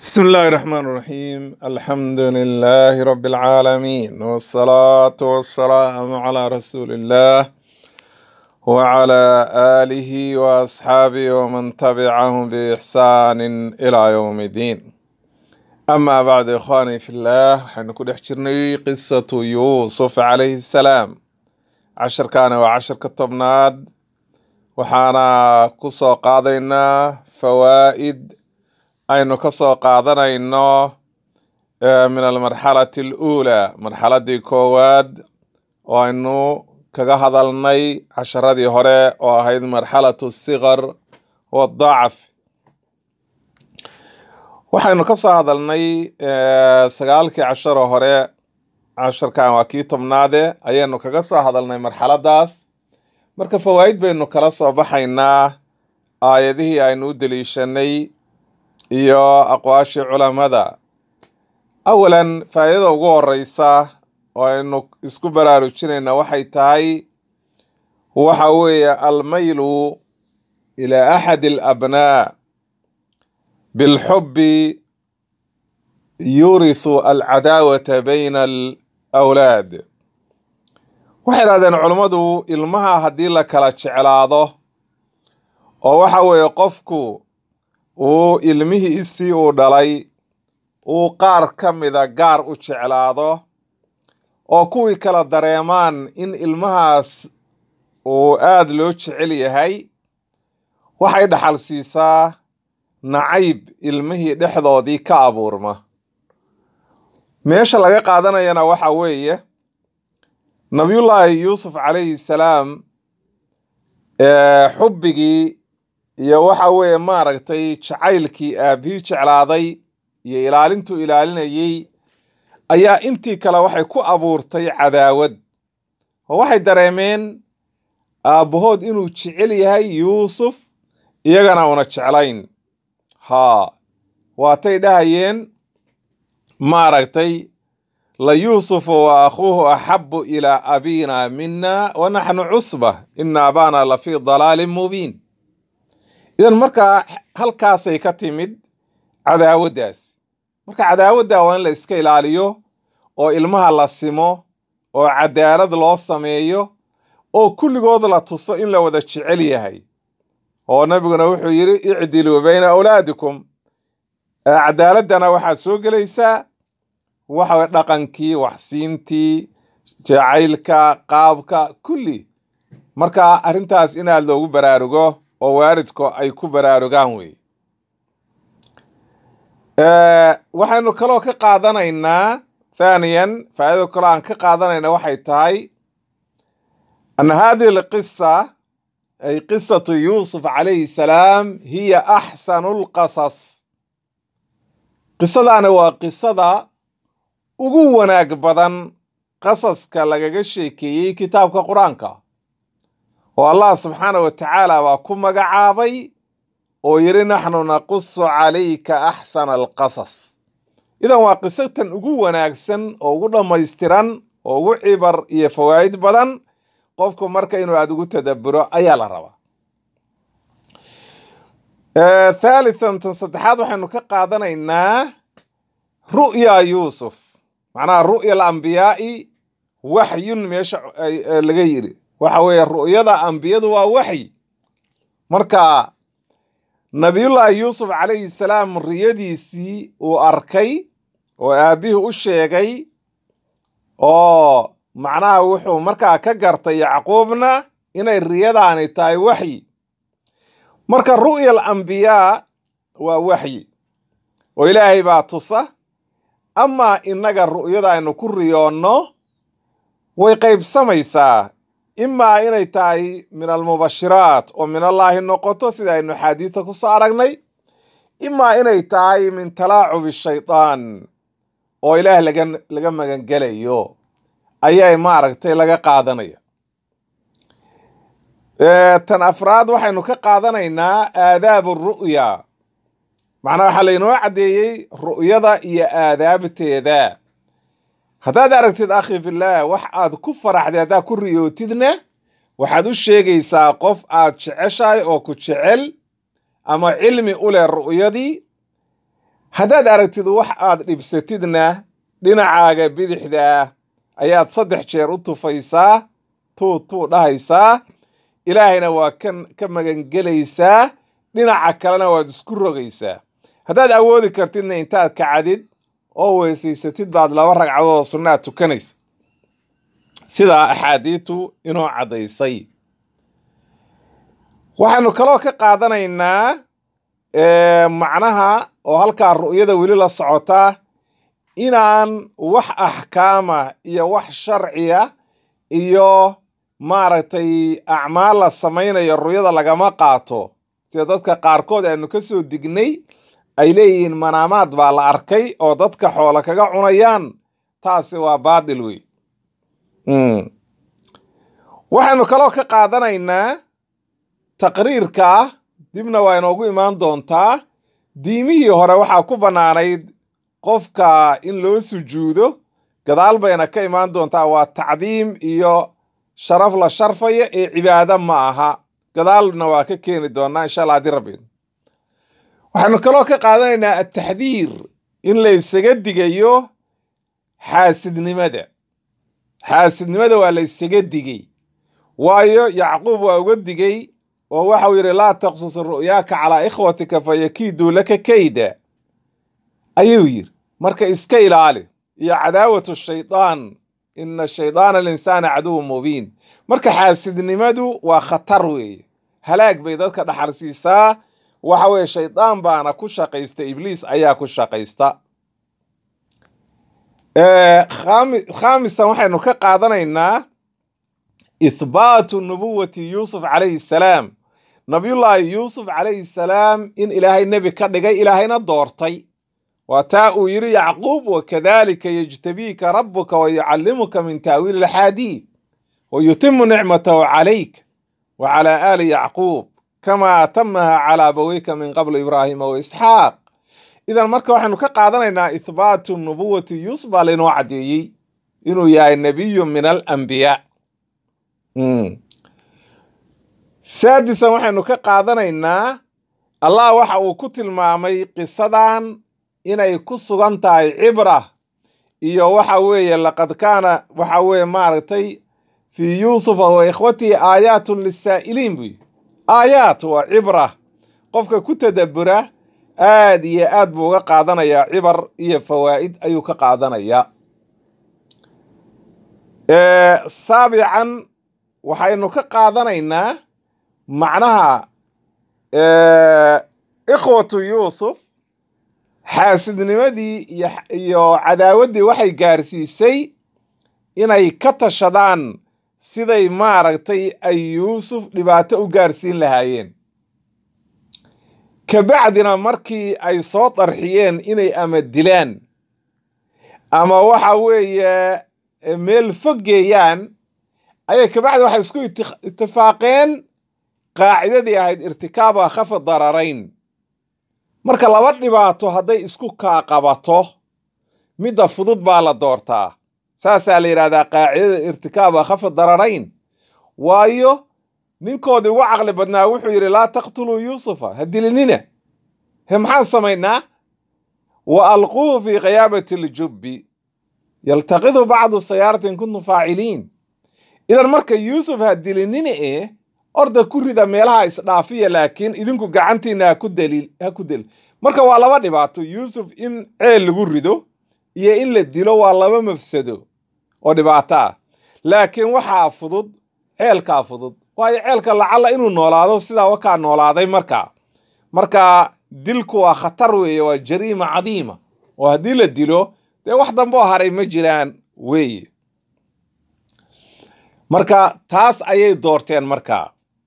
بسم الله الرحمن الرحيم الحمد لله رب العالمين والصلاة والسلام على رسول الله وعلى آله وأصحابه ومن تبعهم بإحسان إلى يوم الدين أما بعد إخواني في الله حنكون احجرني قصة يوسف عليه السلام عشر كان وعشر كتبناد وحانا كسو قاضينا فوائد aynu ka soo qaadanayno eh, min almarxalati aluulaa marxaladii koowaad oo aynu kaga hadalnay casharadii hore oo ahayd marxalatu sigar wadacf waxaynu ka soo hadalnay eh, sagaalkii casharo hore casharkan waa kii tobnaade ayaynu kaga soo hadalnay marxaladaas marka fawaa'id baynu kala soo baxaynaa aayadihii aynu u deliishanay iyo aqwaashii culamada awalan faa'iidada ugu horeysa oo aynu isku baraarujinayna waxay tahay waxa weeye almaylu ila axadi alabnaa bilxubbi yurithu alcadaawata bayna alawlaad waxay idhahdeen culummadu ilmaha haddii la kala jeclaado oo waxa weeye qofku uu ilmihiisii uu dhalay uu qaar ka mida gaar u jeclaado oo kuwii kala dareemaan in ilmahaas uu aada loo jecel yahay waxay dhaxal siisaa nacayb ilmihii dhexdoodii ka abuurma meesha laga qaadanayana waxa weeye nabiyullaahi yuusuf calayhi salaam ee xubbigii iyo waxa weeye maaragtay jacaylkii aabihii jeclaaday iyo ilaalintuu ilaalinayey ayaa intii kale waxay ku abuurtay cadaawad oo waxay dareemeen aabbahood inuu jecel yahay yuusuf iyagana una jeclayn haa waatay dhahayeen maaragtay la yuusufu wa akhuuhu axabu ilaa abiina mina wa naxnu cusba ina abaana la fii dalaalin mubiin idan markaa halkaasay ka timid cadaawaddaas marka cadaawadda waa in la iska ilaaliyo oo ilmaha la simo oo cadaalad loo sameeyo oo kulligood la tuso in la wada jecel yahay oo nabiguna wuxuu yidhi icdiluu bayna awlaadikum cadaaladdana waxaad soo gelaysaa waxa dhaqankii waxsiintii jacaylka qaabka kulli marka arrintaas in aad loogu baraarugo oo waalidku ay ku baraarugaan wey waxaynu kaloo ka qaadanaynaa thaniyan faa'iida kaloo aan ka qaadanayna waxay tahay ana hadihi alqisa ay qisatu yuusuf calayhi salaam hiya axsanu lqasas qisadaani waa qisada ugu wanaag badan qasaska lagaga sheekeeyey kitaabka qur-aanka oo allah subxaana wa tacaala baa ku magacaabay oo yidhi naxnu naqusu calayka axsana alqasas idan waa qisatan ugu wanaagsan oo ugu dhammaystiran oo ugu cibar iyo fawaa'id badan qofku marka inuu aada ugu tadabburo ayaa la rabaa thaalithan tan saddexaad waxaynu ka qaadanaynaa ru'ya yuusuf macnaha ru'ya alambiyaai waxyun meesha laga yidhi waxa weeye ru'yada ambiyadu waa waxyi marka nabiyullaahi yuusuf calayhi salaam riyadiisii uu arkay oo aabbihii u sheegay oo macnaha wuxuu markaa ka gartay yacquubna inay riyadaani tahay waxyi marka ru'ya alambiyaa waa waxyi oo ilaahay baa tusa amaa innaga ru'yada aynu ku riyoonno way qaybsamaysaa imaa inay tahay min almubashiraat oo min allaahi noqoto sida aynu xaadiidta ku soo aragnay imaa inay tahay min talaacubi shaydaan oo ilaah laga laga magangelayo ayay maaragtay laga qaadanaya tan afraad waxaynu ka qaadanaynaa aadaabu ru'ya macnaa waxaa laynoo caddeeyey ru'yada iyo aadaabteeda haddaad aragtid akhi fillaah wax aad ku faraxday haddaad ku riyootidna waxaad u sheegaysaa qof aad jeceshahay oo ku jecel ama cilmi u leh ru'yadii haddaad aragtid wax aad dhibsatidna dhinacaaga bidixdaa ayaad saddex jeer u tufaysaa tuu tuu dhahaysaa ilaahayna waa kan ka magangelaysaa dhinaca kalena waad isku rogaysaa haddaad awoodi kartidna intaad kacdid oo weysaysatid baad laba ragcadood oo sunnaad tukanaysa sidaa axaadiitu inoo caddaysay waxaanu kaloo ka qaadanaynaa macnaha oo halkaa ru'yada weli la socotaa inaan wax axkaama iyo wax sharciya iyo maaragtay acmaal la samaynayo ru'yada lagama qaato sida dadka qaarkood aanu ka soo dignay ay leeyihiin manaamaad baa la arkay oo dadka xoola kaga cunayaan taasi waa baadil wey waxaynu kaloo ka qaadanaynaa taqriirka dibna waa inoogu imaan doontaa diimihii hore waxaa ku bannaanayd qofka in loo sujuudo gadaal bayna ka imaan doontaa waa tacdiim iyo sharaf la sharfaya ee cibaado ma aha gadaalna waa ka keeni doonaa insha allah haddii rabbi waxaynu kaloo ka qaadanaynaa ataxdiir in la ysaga digayo xaasidnimada xaasidnimada waa la ysaga digay waayo yacquub waa uga digay oo waxau yidhi laa taqsus ru'yaaka calaa ikhwatika fayakiiduu laka kayda ayuu yidhi marka iska ilaali iyo cadaawatu shaydaan ina shaydaana alinsaana caduwu mubiin marka xaasidnimadu waa khatar weeye halaag bay dadka dhaxalsiisaa waxa weeye shaydaan baana ku shaqaysta ibliis ayaa ku shaqaysta khaamisan waxaynu ka qaadanaynaa ithbaatu nubuwati yuusuf calayhi salaam nabiyullaahi yuusuf calayhi salaam in ilaahay nebi ka dhigay ilaahayna doortay waa taa uu yidhi yacquub wakadalika yejtabiika rabuka wayucallimuka min taawiili alxaadiid wayutimu nicmatahu calayk wa calaa aali yacquub kama atamaha calaa abaweyka min qabli ibraahima wa isxaaq idan marka waxaynu ka qaadanaynaa ithbaatu nubuwati yuusuf baa laynoo caddeeyey inuu yahay nebiyu min alambiyaa saadisan waxaynu ka qaadanaynaa allah waxa uu ku tilmaamay qisadan inay ku sugan tahay cibra iyo waxa weeye laqad kaana waxa weeye maaragtay fii yuusufa wa ikhwatihi aayaatun lisaa'iliin buy aayaat waa cibra qofka ku tadabbura aad iyo aad buu uga qaadanayaa cibar iyo fawaa'id ayuu ka qaadanayaa saabican waxaynu ka qaadanaynaa macnaha ikhwatu yuusuf xaasidnimadii iyo cadaawaddii waxay gaarsiisay inay ka tashadaan siday maaragtay ay yuusuf dhibaato u gaarsiin lahaayeen kabacdina markii ay soo darxiyeen inay ama dilaan ama waxa weeye meel foggeeyaan ayay kabacdi waxay isku itifaaqeen qaacidadii ahayd irtikaaba khafi dararayn marka laba dhibaato hadday isku kaa qabato midda fudud baa la doortaa saasaa la yidhahdaa qaacidada irtikaaba khafi dararayn waayo ninkoodii ugu caqli badnaa wuxuu yidhi laa taqtuluu yuusufa ha dilinina he maxaan samaynaa wa alquuhu fii khiyaabati ljubbi yaltaqidu bacdu sayaarati in kuntum faaciliin idan marka yuusuf ha dilinina eh orda ku rida meelaha isdhaafiya laakiin idinku gacantiina ha ku daliil ha ku delil marka waa laba dhibaato yuusuf in ceel lagu rido iyo in la dilo waa laba mafsado oo dhibaato ah laakiin waxaa fudud ceelkaa fudud waayo ceelka lacalla inuu noolaado sidaa wakaa noolaaday markaa marka dilku waa khatar weeye waa jariima cadiima oo haddii la dilo dee wax damboo haray ma jiraan weeye marka taas ayay doorteen markaa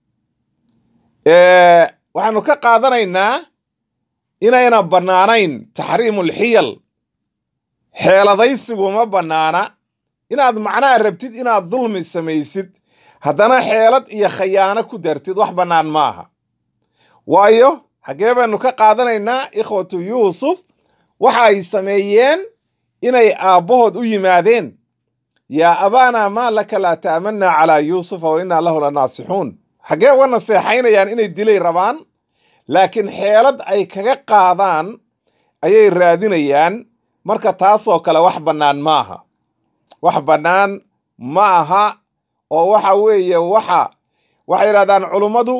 waxaanu ka qaadanaynaa inayna bannaanayn taxriimulxiyal xeeladaysigu ma bannaana inaad macnaha rabtid inaad dulmi samaysid haddana xeelad iyo khayaano ku dartid wax bannaan maaha waayo xaggee baynu ka qaadanaynaa ikhwatu yuusuf waxa ay sameeyeen inay aabbahood u yimaadeen yaa abaana maa laka laa ta'manna calaa yuusufa wa innaa lahu la naasixuun xaggee uga naseexaynayaan inay dilay rabaan laakiin xeelad ay kaga qaadaan ayay raadinayaan marka taasoo kale wax bannaan ma aha wax bannaan ma aha oo waxa weeye waxa waxay yidhahdaan culummadu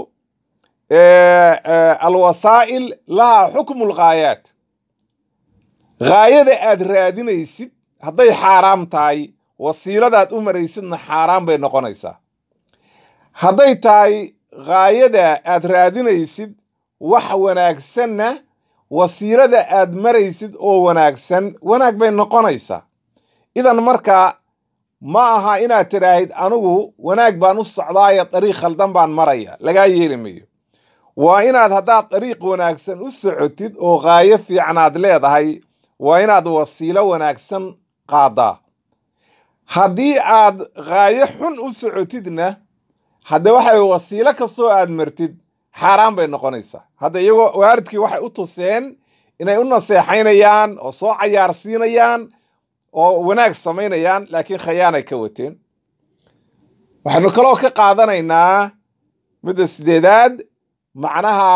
alwasaa'il lahaa xukmu lghaayaat ghaayada aad raadinaysid hadday xaaraam tahay wasiiladaad u maraysidna xaaraan bay noqonaysaa hadday tahay ghaayada aad raadinaysid wax wanaagsanna wasiilada aad maraysid oo wanaagsan wanaag bay noqonaysaa idan marka ma aha inaad tidhaahid anigu wanaag baan u socdaayo dariiq khaldan baan maraya lagaa yeeli mayo waa inaad haddaad dariiq wanaagsan u socotid oo qaayo fiicanaad leedahay waa inaad wasiilo wanaagsan qaadaa haddii aad qaayo xun u socotidna hadde waxay wasiilo kastoo aad martid xaaraan bay noqonaysaa hadda iyagoo waaridkii waxay u tuseen inay u naseexaynayaan oo soo cayaarsiinayaan oo wanaag samaynayaan laakiin khayaanay ka wateen waxaynu kaloo ka qaadanaynaa midda sideedaad macnaha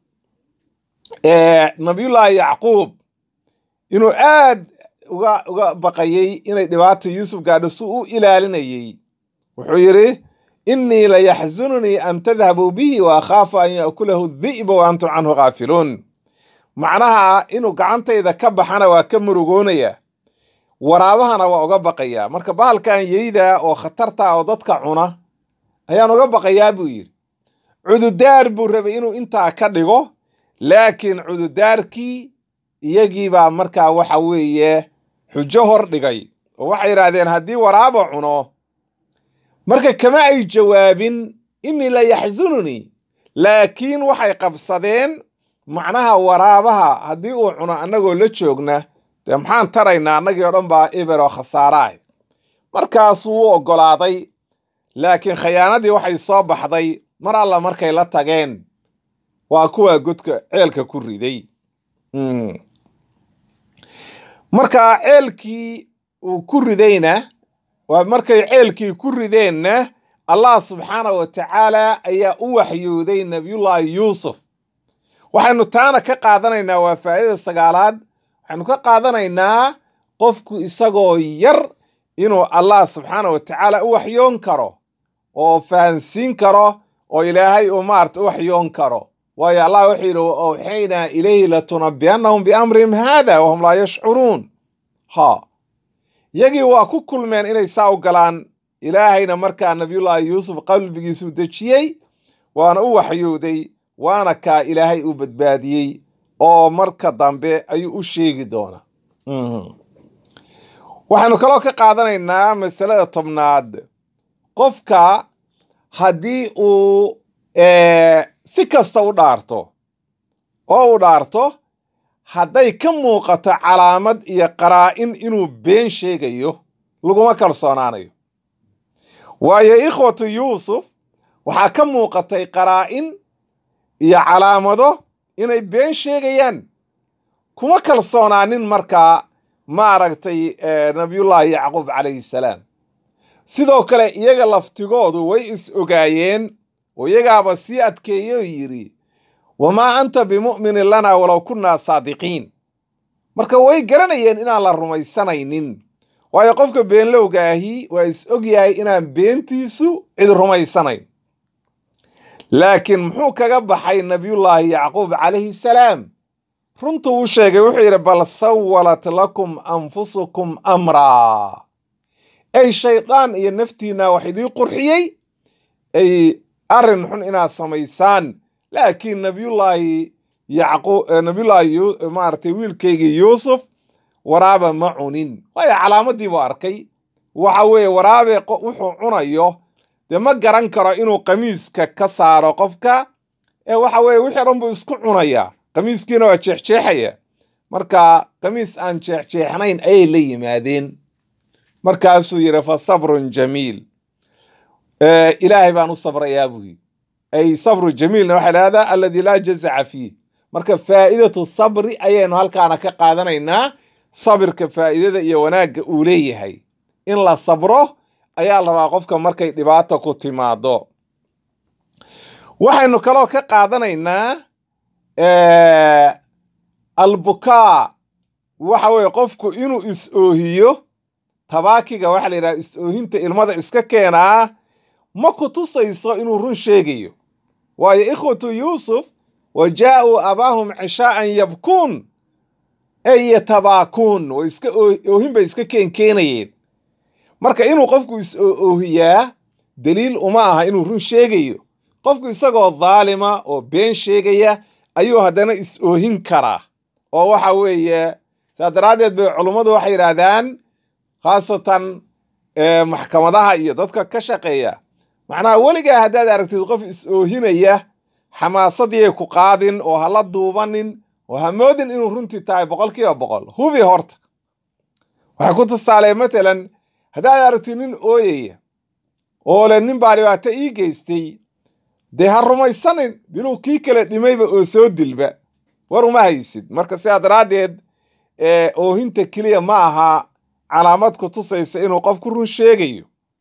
nabiyullaahi yacquub inuu aad uga uga baqayey inay dhibaata yuusuf gaadho si u ilaalinayey wuxuu yidhi innii la yaxsununii an tadhabuu bihi wa akhaafu an ya'kulahu dhi'ba wa antum canhu khaafiluun macnaha inuu gacantayda ka baxana waa ka murugoonaya waraabahana waa uga baqayaa marka bahalkan yeyda oo khatarta oo dadka cuna ayaan uga baqayaa buu yidhi cududaar buu rabay inuu intaa ka dhigo laakiin cududaarkii iyagiibaa markaa waxa weeye xujo hor dhigay oo waxay yidhaahdeen haddii waraaba cuno marka kama ay jawaabin innii la yaxsununii laakiin waxay qabsadeen macnaha waraabaha haddii uu cuno annagoo la joogna dee maxaan taraynaa annagii oo dhan baa eber oo khasaaraah markaasuu u oggolaaday laakiin khayaanadii waxay soo baxday mar alla markay la tageen waa kuwa godka ceelka ku riday marka ceelkii uu ku ridayna waa markay ceelkii ku rideenna allah subxaana wa tacaala ayaa u waxyooday nabiyullaahi yuusuf waxaynu taana ka qaadanaynaa waa faa'idada sagaalaad waxaynu ka qaadanaynaa qofku isagoo yar inuu allah subxaana wa tacaala u waxyoon karo oo fahansiin karo oo ilaahay uu maarata u waxyoon karo waayo allah wuxuu yidhi wa awxaynaa ilayhi latunabbi'annahum biamrihim haada wahum laa yashcuruun ha yagii waa ku kulmeen inay saa u galaan ilaahayna markaa nabiyullaahi yuusuf qalbigiisuu dejiyey waana u waxyooday waana kaa ilaahay u badbaadiyey oo marka dambe ayuu u sheegi doonaa waxaynu kaloo ka qaadanaynaa masalada tobnaad qofka haddii uu si kasta u dhaarto oo u dhaarto hadday ka muuqato calaamad iyo qaraa'in inuu been sheegayo laguma kalsoonaanayo waayo ikhwatu yuusuf waxaa ka muuqatay qaraa'in iyo calaamado inay been sheegayaan kuma kalsoonaanin markaa maaragtay nabiyullaahi yacquub calayhi salaam sidoo kale iyaga laftigoodu way is ogaayeen oo iyagaaba sii adkeeyo yidhi wamaa anta bimu'minin lanaa walow kunnaa saadiqiin marka way garanayeen inaan la rumaysanaynin waayo qofka beenlowga ahi waa is ogyahay inaan beentiisu cid rumaysanayn laakiin muxuu kaga baxay nabiyullaahi yacquub calayhi salaam runtuu u sheegay wuxuu yidhi bal sawalat lakum anfusukum amraa ay shaydaan iyo naftiinna wax idii qurxiyey ay arrin xun inaad samaysaan laakiin nabiyullaahi yacquub nabiyullaahi maaragtay wiilkaygii yuusuf waraaba ma cunin waayo calaamadii buu arkay waxa weeye waraabe wuxuu cunayo dee ma garan karo inuu qamiiska ka saaro qofka ee waxa weeye wixii dhan buu isku cunayaa qamiiskiina waa jeexjeexaya marka qamiis aan jeexjeexnayn ayay la yimaadeen markaasuu yidhi fa sabrun jamiil ilaahay baan u sabrayaa buu yidhi ay sabru jamiilna waxay dhahdaa alladii laa jazaca fiih marka faa'idatu sabri ayaynu halkaana ka qaadanaynaa sabirka faa'idada iyo wanaagga uu leeyahay in la sabro ayaa la rabaa qofka markay dhibaata ku timaado waxaynu kaloo ka qaadanaynaa albukaa waxa weeye qofku inuu is-oohiyo tabaakiga waxaa la yidhaha is-oohinta ilmada iska keenaa ma ku tusayso inuu run sheegayo waayo ikhwatu yuusuf wa jaa-uu abaahum cishaa'an yabkuun ey yatabaakuun way iska oohin bay iska keenkeenayeen marka inuu qofku is-oohiyaa daliil uma aha inuu run sheegayo qofku isagoo dhaalima oo been sheegaya ayuu haddana is-oohin karaa oo waxa weeye saa daraaddeed bay culummadu waxay yidhaahdaan khaasatan maxkamadaha iyo dadka ka shaqeeya macnaha weligaa haddaad aragtid qof is-oohinaya xamaasadiyay ku qaadin oo hala duubanin oo ha moodin inuu runtii tahay boqol kiiba boqol hubi horta waxay ku tusaalee matalan haddaad aragtid nin ooyaya oo le nin baa dhibaato ii geystay dee ha rumaysanin biluu kii kale dhimayba oo soo dilba war uma haysid marka sidaa daraaddeed oohinta keliya ma aha calaamad ku tusaysa inuu qofku run sheegayo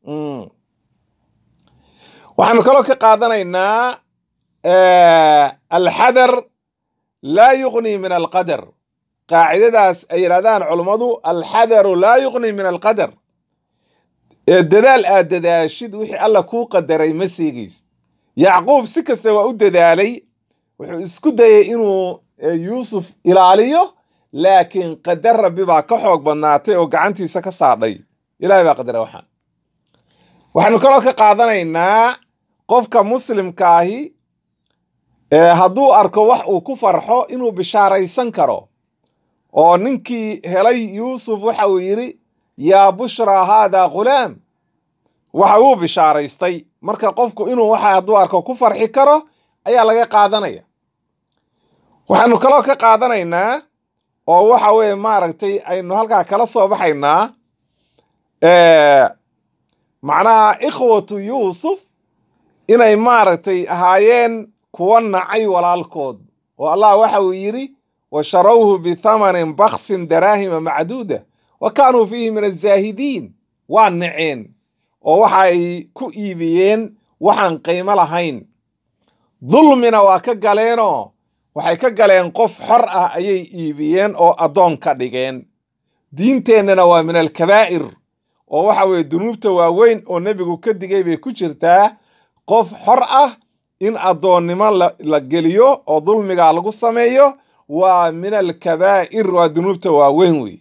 waxaanu kaloo ka qaadanaynaa alxadar laa yuqni min alqadar qaacidadaas ay yidhahdaan culummadu alxadaru laa yuqni min alqadar dadaal aad dadaashid wixii alla kuu qadaray ma seegaysid yacquub si kasta waa u dadaalay wuxuu isku dayay inuu yuusuf ilaaliyo laakiin qadar rabbi baa ka xoog badnaatay oo gacantiisa ka saadhay ilahay baa qadara waxaan waxaanu kaloo ka qaadanaynaa qofka muslimkaahi hadduu arko wax uu ku farxo inuu bishaaraysan karo oo ninkii helay yuusuf waxa uu yidhi yaa bushraa haadaa ghulaam waxa uu bishaaraystay marka qofku inuu waxa hadduu arko ku farxi karo ayaa laga qaadanaya waxaanu kaloo ka qaadanaynaa oo waxa weeye maaragtay aynu halkaa kala soo baxaynaa macnaha ikhwatu yuusuf inay maaragtay ahaayeen kuwa nacay walaalkood oo allah waxa uu yidhi wa sharawhu bithamanin baksin daraahima macduuda wa kaanuu fiihi min azaahidiin waa naceen oo waxa ay ku iibiyeen waxaan qiimo lahayn dulmina waa ka galeenoo waxay ka galeen qof xor ah ayay iibiyeen oo addoon ka dhigeen diinteennana waa min alkabaa'ir oo waxa weeye dunuubta waaweyn oo nebigu ka digay bay ku jirtaa qof xor ah in addoonnimo la geliyo oo dulmigaa lagu sameeyo waa min alkabaa'ir waa dunuubta waaweyn wey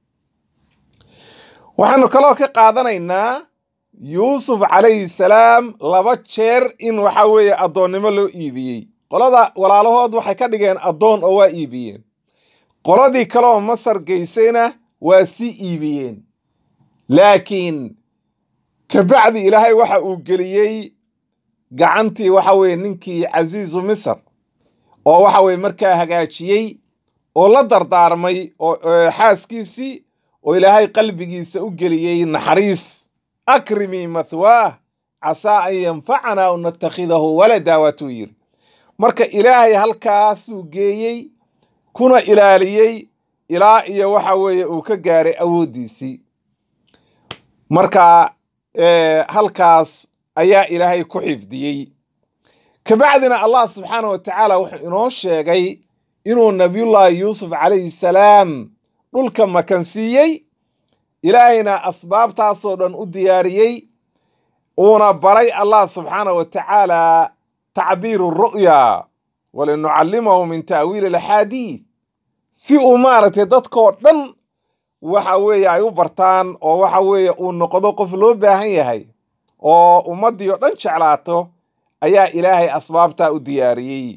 waxaanu kaloo ka qaadanaynaa yuusuf calayhi salaam laba jeer in waxa weeye addoonnimo loo iibiyey qolada walaalahood waxay ka dhigeen addoon oo waa iibiyeen qoladii kaleoo masar geysayna waa sii iibiyeen laakiin kabacdi ilaahay waxa uu geliyey gacantii waxa weeye ninkii casiizu misr oo waxa weye markaa hagaajiyey oo la dardaarmay oo xaaskiisii oo ilaahay qalbigiisa u geliyey naxariis akrimii mathwaah casaa an yanfacanaa o natakhidahu walada waatuu yiri marka ilaahay halkaasuu geeyey kuna ilaaliyey ilaa iyo waxa weeye uu ka gaaray awooddiisii marka halkaas ayaa ilaahay ku xifdiyey kabacdina allah subxaana wa tacaala wuxuu inoo sheegay inuu nabiyullaahi yuusuf calayhi salaam dhulka makansiiyey ilaahayna asbaabtaasoo dhan u diyaariyey uuna baray allah subxaana wa tacaala tacbiiru ru'ya walinucallimahu min ta'wiili alaxaadiid si uu maaragtay dadkoo dhan waxa weeye ay u bartaan oo waxa weeye uu noqdo qof loo baahan yahay oo ummaddii oo dhan jeclaato ayaa ilaahay asbaabtaa u diyaariyey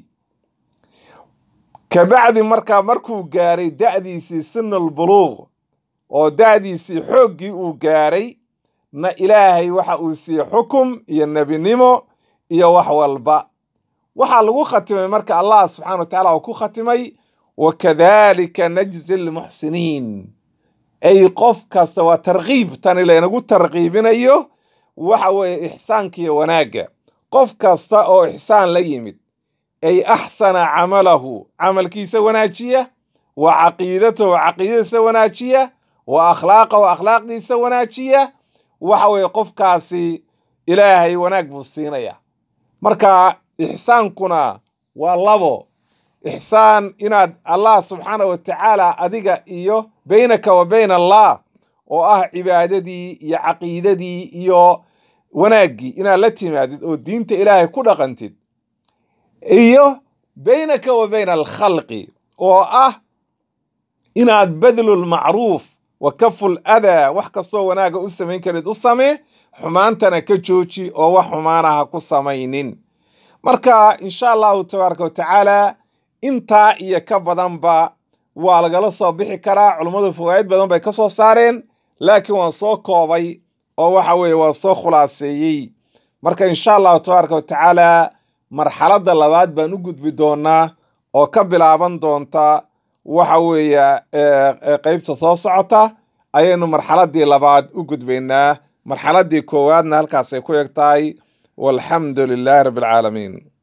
kabacdi markaa markuu gaaray da'diisii sinal buluuq oo da'diisii xooggii uu gaaray na ilaahay waxa uu siiyey xukum iyo nebinimo iyo wax walba waxaa lagu khatimay marka allah subxana wa tacala uu ku khatimay wakadalika najzi lmuxsiniin ay qof kasta waa tarkiib tani laynagu tarkiibinayo waxa weeye ixsaanka iyo wanaagga qof kasta oo ixsaan la yimid ay axsana camalahu camalkiisa wanaajiya wa caqiidatahu caqiidadiisa wanaajiya wa akhlaaqahu akhlaaqdiisa wanaajiya waxa weeye qofkaasi ilaahay wanaag buu siinaya marka ixsaankuna waa labo ixsaan inaad allah subxaana wa tacaala adiga iyo beynaka wa bayna allah oo ah cibaadadii iyo caqiidadii iyo wanaaggii inaad la timaadid oo diinta ilaahay ku dhaqantid iyo beynaka wa bayna alkhalqi oo ah inaad badlulmacruuf wa kaful adaa wax kastoo wanaaga u samayn karid u samee xumaantana ka jooji oo wax xumaana ha ku samaynin marka insha allahu tabaaraka wa tacaala intaa iyo ka badanba waa lagala soo bixi karaa culummadu fawaa'id badan bay ka soo saareen laakiin waan soo koobay oo waxa weeye waa soo khulaaseeyey marka insha allahu tabaaraka wa tacaala marxaladda labaad baan u gudbi doonaa oo ka bilaaban doonta waxa weeye qeybta soo socota ayaynu marxaladdii labaad u gudbaynaa marxaladdii koowaadna halkaasay ku eg tahay walxamdu lilaahi rabbi alcaalamiin